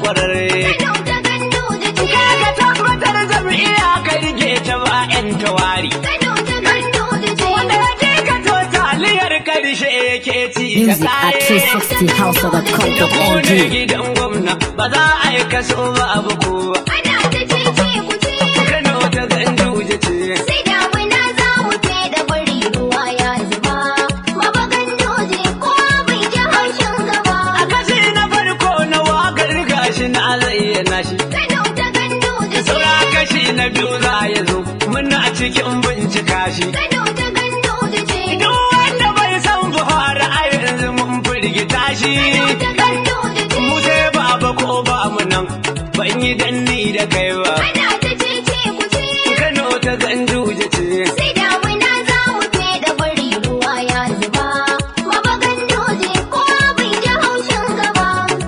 kwararre. Kano ta Ganduje ce. Kaga tabbatar jam'iyya ka rike ta ba 'yan tawari. Kano ta Ganduje ce. Wanda ya je ka to taliyar karshe yake ci da Music at kaye. Da kone 360house.com.ng. gidan gwamna ba za a yi kaso ba abu kowa. Ana ta cece ku ce. Kano ta Ganduje ce. Sai damuna za mu ce da bari ruwa ya zuba. Baba Ganduje kowa bai ji haushin gaba. A kashi na farko na wakar gashi na zayyana shi. Kano ta Ganduje ce. Saura kashi na biyu za ya zo muna cikin bincika shi. Kano ta Ganduje ce. Duk wanda bai san Buhari a yanzu mun firgita shi. Kano ta Ganduje ce. Mu sai baba ko ba mu nan ban yi danni da kai ba. Ana ta cece ku ce. Kano ta Ganduje ce. Sai damuna za mu ce da bari ruwa ya zuba. Baba Ganduje kowa bai ji haushin gaba.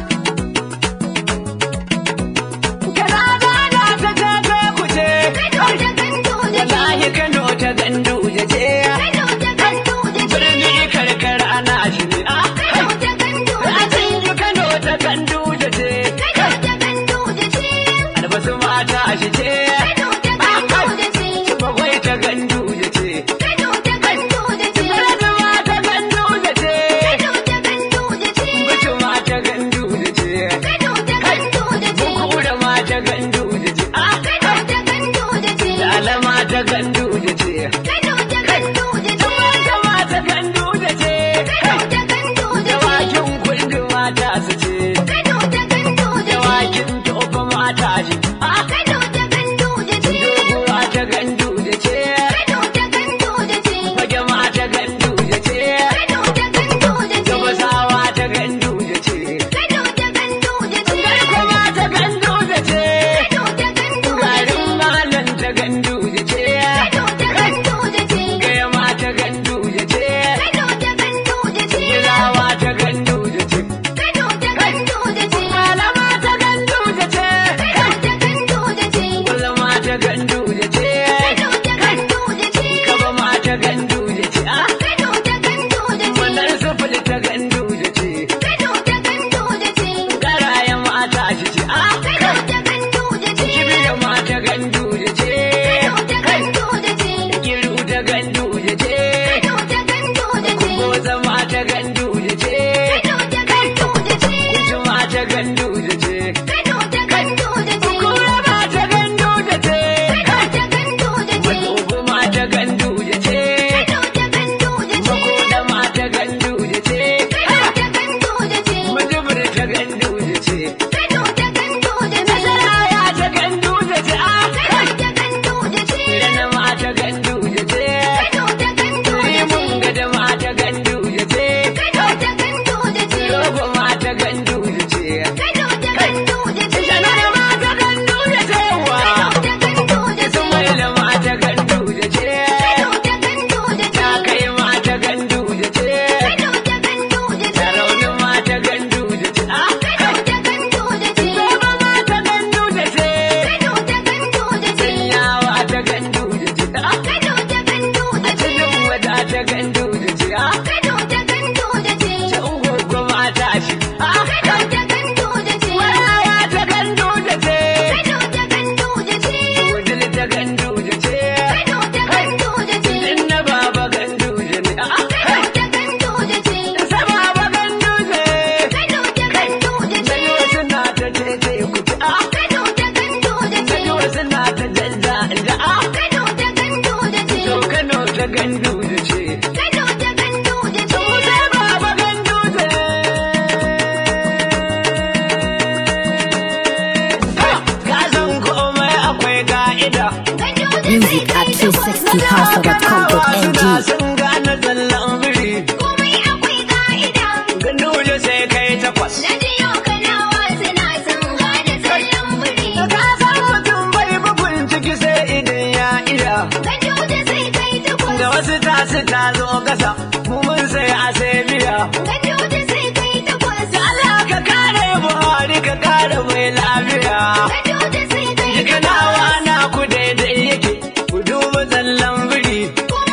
Kana gana ta jaje ku ce. Kano ta Ganduje ce. Wallahi Kano ta Ganduje ce. Kano ta Ganduje ce. Birni karkara ana shi ne. Ah, Kano ta Ganduje ce. Rajin Kano ta Ganduje ce. Kano ta Ganduje ce. Albasu mata shi ce. Kano ta Ganduje ce. Bagwai ta Ganduje ce. Kano ta Ganduje ce. Birni mata Ganduje ce. Kano ta Ganduje ce. Bicu mata Ganduje ce. Kano ta Ganduje ce. Bukura mata Ganduje ce. Ah, Kano ta Ganduje ce. Dala mata Ganduje ce. Kano ta Ganduje ce. Mata mata Ganduje ce. Kano ta Ganduje ce. Dawakin kundi mata su ce. Kano ta Ganduje ce. Dawakin tofa mata shi. Ah, Kano ta Ganduje ce. Doguwa ta Ganduje ce. Kano ta Ganduje ce. Fage mata Ganduje ce. Kano ta Ganduje ce. Gabasawa ta Ganduje ce. Kano ta Ganduje ce. Garko mata Ganduje ce. Kano ta Ganduje Garin ce. malam ta Ganduje ce. Kano ta Ganduje ce. Gaya mata Ganduje ce. Kano ta Ganduje ce. Gilawa ta Ganduje ce. Kano ta Ganduje ce. Malama ta Ganduje ce. Kano ta Ganduje ce. Kullum ta Ganduje ce. Kano ta Ganduje ce. Gaba mata Ganduje ce. Ah, Kano ta Ganduje ce. Wannan sufuri ta Ganduje ce. Kano ta Ganduje ce. Garayen mata shi ce. Ah, Kano ta Ganduje ce. Kibiya mata Ganduje ce. Kano ta Ganduje ce. Kiru ta Ganduje ce. Kano ta Ganduje ce. Goza mata Ganduje ce. Kano ta Ganduje ce. Kunci mata Ganduje ce. Kano ta Ganduje ce. Kura mata Ganduje ce. Kano ta Ganduje ce. Madogo mata Ganduje ce. Kano ta Ganduje ce. Makoda mata Ganduje ce. Kano ta Ganduje ce. Majibir ta Ganduje ce. Kano ta Ganduje ce. Nasaraya ta Ganduje ce. Ah, Kano ta Ganduje ce. Rana mata Ganduje ce. Kano ta Ganduje Rimun ce. gada mata Ganduje ce. Kano ta Ganduje ce. Rogo mata Ganduje ce. Kano ta Ganduje ce. Sanada mata Ganduje ce wa. Kano ta Ganduje ce. Ismaila mata Ganduje ce. Kano ta Ganduje ce. Ta kai mata Ganduje ce. Kano ta Ganduje ce. Sarauni mata Ganduje ce. Ah, Kano ta Ganduje ce. Goma mata Ganduje ce. Kano ta Ganduje ce. Sanyawa ta Ganduje ce. Ah, Kano ta Ganduje ce. Tudun wada ta Ganduje ce. Ah, Kano ta Ganduje ce. ta Ungwaggo mata shi. Ah, Kano ta Ganduje ce. Maraya ta Ganduje ce. Kano ta Ganduje ce. Wudil ta Ganduje ce. Kano ta Ganduje ce. Inna baba Ganduje ne. Ah, Kano ta Ganduje ce. sa baba Ganduje. Kano ta Ganduje ce. Sai wasu na ta tete ku ci. Ah, Kano ta Ganduje ce. sai wasu na ta jazza da ah. Kano ta Ganduje ce. To Kano ta Ganduje ce. Kano ta Ganduje ce. Mu sai baba Ganduje. Ka san komai akwai ka'ida. Music at 360house.com.ng. sun gane zallan biri. Komai akwai ka'ida. Ganduje sai kai takwas. Na jiyo kanawa suna son gane tsallan biri. Ka san mutum bai bugun ciki sai idan ya iya. Ganduje sai kai takwas. Da wasu tasu ta zo kasa, mu mun sai a sai biya. Ganduje sai kai takwas. Allah ka kare Buhari ka kare mai lafiya. Ganduje sai kai Kanawa takwas. na ku daidai yake, ku duba zallan biri. Komai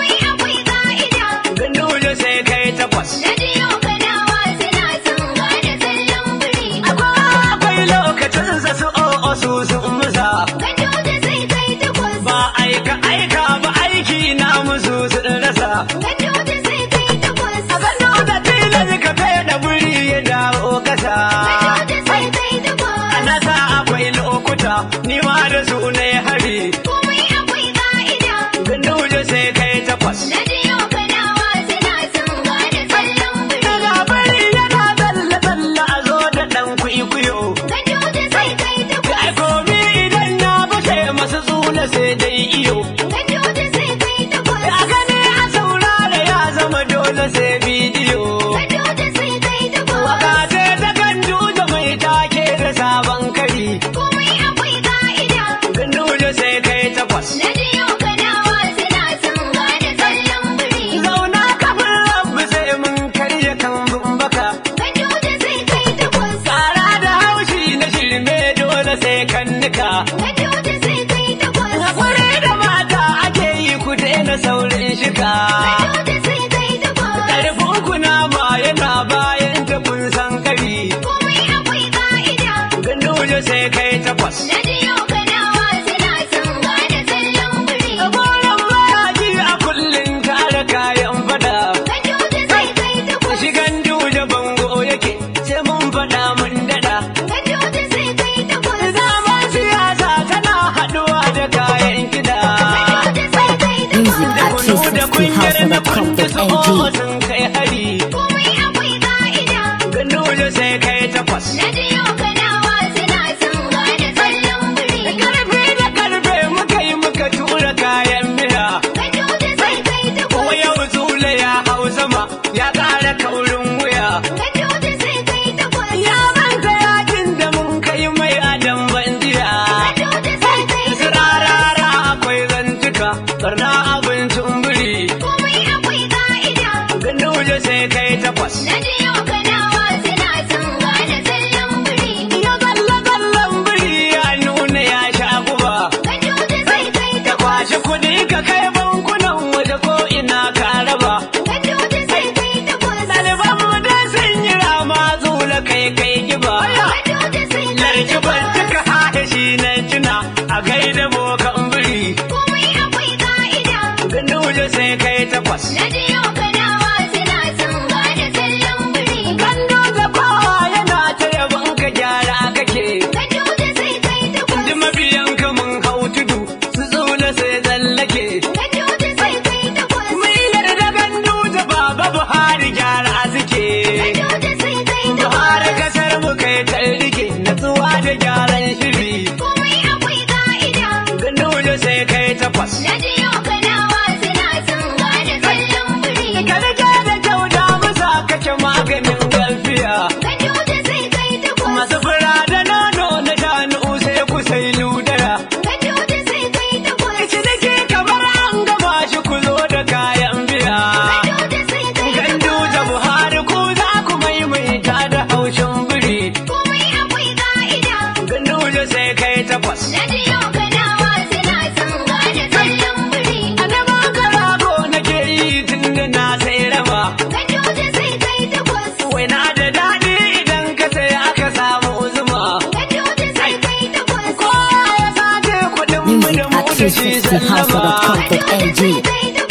ƙasa. Ganduje sai kai takwas. A gano da tilas ka da buri ya dawo ƙasa. Ganduje sai kai takwas. A nasa akwai lokuta, ni ma da su ne hari. Komai akwai ka'ida. Ganduje sai kai takwas. Na jiyo kanawa suna sun gane tsallan biri. Daga bari yana tsalle-tsalle a zo da ɗan kwikwiyo. Ganduje sai kai takwas. Ai komi idan ya bashe masu tsula sai dai iyo. Ganduje sai kai takwas. A gani a saurara ya zama dole sai bidiyo. Ganduje sai kai takwas. Waka ce ta gandu da mai take da sabon kari. Komai akwai ka'ida. Ganduje sai kai takwas. Na jiyo kanawa suna sun gane tsallan biri. Zauna kafin rabu sai mun karya kan baka. Ganduje sai kai takwas. Tsara da haushi na shirme dole sai kan nika. Ganduje sai kai takwas. Hakuri da mata ake yi ku daina saurin shika. Ganduje sai kai takwas. Ƙarfin kuna ma yana bayan ta kun san kari. Komai akwai ka'ida. Ganduje sai kai takwas. Na jiyo kanawa suna sun gane tsallan biri. Goron mayaji a kullum kare kayan fada. Ganduje sai kai takwas. Shi ganduje bango yake sai mun fada mun dada. Ganduje sai kai takwas. Zaman siyasa tana haɗuwa da kayan kiɗa. Ganduje sai kai Music takwas. at Da kungiyar na kunta su 360house.com.ng. sun kai hari. Komai akwai ka'ida. Ganduje sai kai takwas. Na jiyo kanawa suna sun gane tsallan biri. Karfe da karfe muka yi muka tura kayan miya. Ganduje sai kai Kuma takwas. yau zule ya hau sama ya ƙara kaurin wuya. Ganduje sai kai takwas. Ya manta yakin da mun kai mai adam bandiya. Ganduje sai kai takwas. Sirarara akwai zantuka, barna abincin biri. Komai akwai ka'ida. Ganduje sai kai takwas. Na jiyo kanawa suna sun gane tsallan biri. Ya zalla zallan biri ya nuna ya sha guba. Ganduje sai kai Ka takwas. kwashi kuɗi ka kai bankunan waje ko ina ka raba. Ganduje sai kai takwas. Ɗaliban mu dai sun yi rama zula kai kai kiba. Ganduje sai kai Larki ban takwas. cika haɗe shi na tuna a gaida bokan biri. Komai akwai ka'ida. Ganduje sai kai takwas. Na jiyo kanawa suna sun gane tsallan biri. Ganduje kowa yana ta yabon ka gyara kake. Ganduje sai kai takwas. Ji mabiyan ka mun hau tudu su tsula sai tsallake. Ganduje sai kai takwas. Mun yarda Ganduje baba Buhari gyara suke. Ganduje sai kai Buhari takwas. kasar mu kai ta rike natsuwa da gyaran shiri. Komai akwai ka'ida. Ganduje sai kai takwas. Na jiyo kanawa suna sun gane tsallan biri. Ka rike da kyau da musa kake maganin gafiya. Ganduje sai kai takwas. Masu fura da nono na shanu sai ku sai ludara. Ganduje sai kai takwas. Ciniki kamar an gama shi ku zo da kayan biya. Ganduje sai kai Gandu da takwas. Buhari ku za ku maimaita da haushin biri. Komai akwai ka'ida. Gandu da sai kai takwas. Na jiyo kanawa suna sun gane tsallan biri. A neman karago nake yi tun da na sai raba. Ganduje sai kai takwas. Waina da daɗi idan ka sai aka samu zuma. Ganduje sai kai takwas. Kowa ya sace kuɗin mu Music da mu at da shi sallama. 360house.com.ng.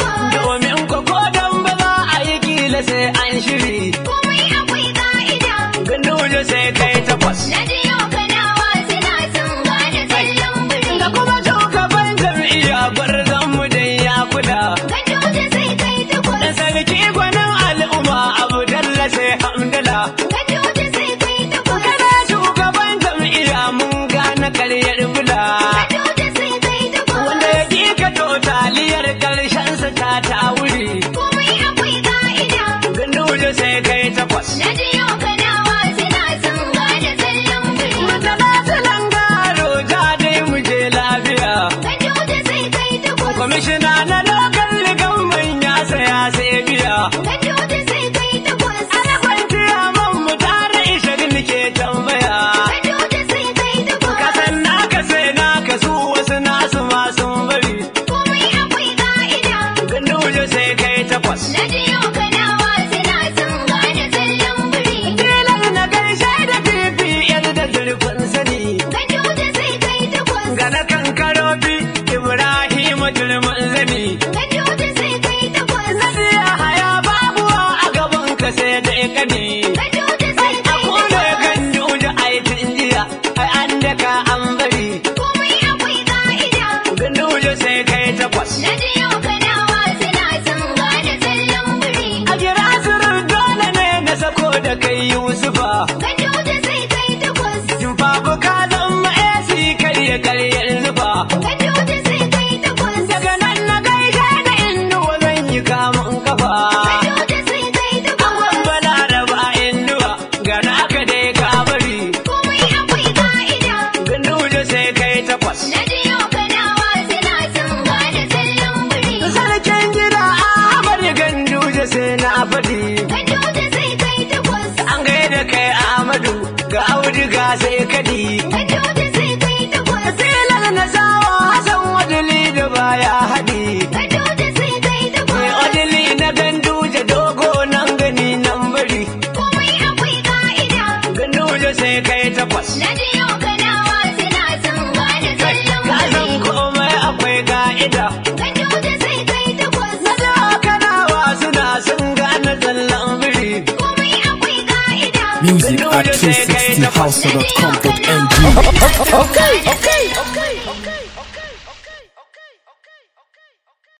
Domin ko ko dan ba za a yi kila sai an shiri. Komai akwai ka'ida. Ganduje sai kai takwas. Na jiyo kanawa suna sun gane tsallan biri. Da kuma shugaban jam'iyya gwarzon mu dai ya kula. Ganduje sai kai Da takwas. sarki gwanin al'umma abu dalla sai hamdala. Ganduje sai kai takwas. Kana shugaban jam'iyya mun gane karyar bula. Ganduje sai kai takwas. Wanda ya ƙi ka to taliyar ƙarshen sa ta ta wuri. Komai akwai ka'ida. Ganduje sai kai takwas. Na jiyo kanawa suna sun gane tsallan biri. Mutana silan garo ja dai mu je lafiya. Ganduje sai kai takwas. Kwamishina na lokal ligan manya saya sai biya. Ganduje sai kai takwas. Ana kwanciya man mu tare ishirin ke tambaya. Ganduje sai kai takwas. Kasan naka sai naka su wasu nasu ma sun bari. Komai akwai ka'ida. Ganduje sai kai takwas. Na jiyo kanawa suna sun gane tsallan biri. Yusufa. Ganduje sai kai takwas. Babu ka zama AC karya karyar zuba. Ganduje sai kai takwas. Daga nan na gaishe da innuwa zan yi kamun kafa. Ganduje sai kai takwas. Bala da ba innuwa ga naka dai ka bari. Komai akwai ka'ida. Ganduje sai kai takwas. Na jiyo kanawa suna son gane tsallan biri. Sarkin gida Ahmad Ganduje sai na faɗi. Ganduje sai kai takwas. An gaida kai Ahmadu ga auduga sai kadi. Ganduje sai kai takwas. Tilar na sawa Hassan Wadili da baya haɗi. Ganduje sai kai Mai takwas. Wadili na Ganduje dogo nan gani nan bari. Komai akwai ka'ida. Ganduje sai kai takwas. Na jiyo kanawa suna son gane tsallan Ka san biri. komai akwai ka'ida. Ganduje sai kai takwas. Na da kanawa suna sun gane tsallan biri. Komai akwai ka'ida. Music at 360house.com.ng. Okay.